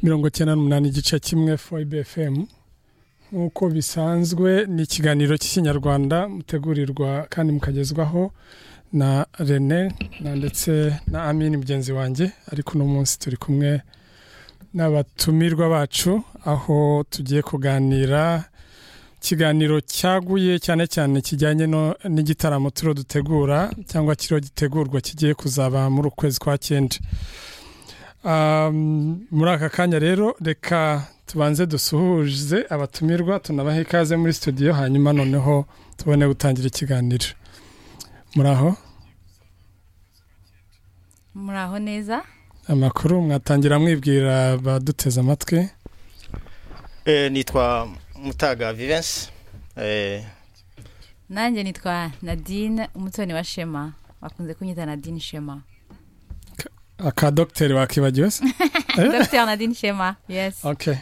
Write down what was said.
mirongo icyenda n'umunani igice kimwe foyibe efemu nk'uko bisanzwe ni ikiganiro cy'ikinyarwanda mutegurirwa kandi mukagezwaho na rene na ndetse na amini mugenzi wanjye ariko uno munsi turi kumwe n'abatumirwa bacu aho tugiye kuganira ikiganiro cyaguye cyane cyane kijyanye n'igitaramo turiho dutegura cyangwa kiriho gitegurwa kigiye kuzaba muri ukwezi kwa cyenda muri aka kanya rero reka tubanze dusuhuze abatumirwa tunabaha ikaze muri studio hanyuma noneho tubone gutangira ikiganiro muri aho muraho neza amakuru mwatangira mwibwira abaduteze amatwi nitwa mutaga vivensi nanjye nitwa nadine umutoni wa shema bakunze kunyita nadine shema aka dogiteri wakibagiwe se dogiteri nadine shema yesi okay